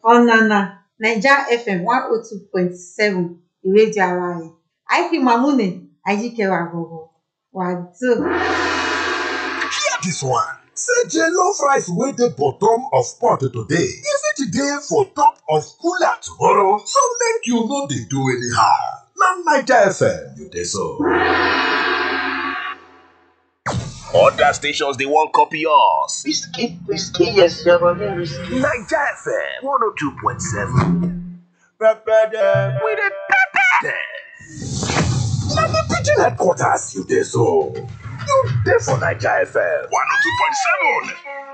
ọ̀nànà naija fm one oh two point seven ìrédíò ara ẹ̀ àìkí mamune ayíkẹwà gbọ̀gbọ̀ wàdó. Hear this one. Say jollof rice wey dey bottom of pot today, e fit dey for top of cooler tomorrow, so make you no dey do anyhow. Na Naija FM you dey so. Other stations they won't copy us. Whiskey, whiskey, yes, you're a whiskey. Niger FM 102.7. Pepper With a pepper. dem. Na the pidgin headquarters you dey so. You dey for Naija FM 102.7.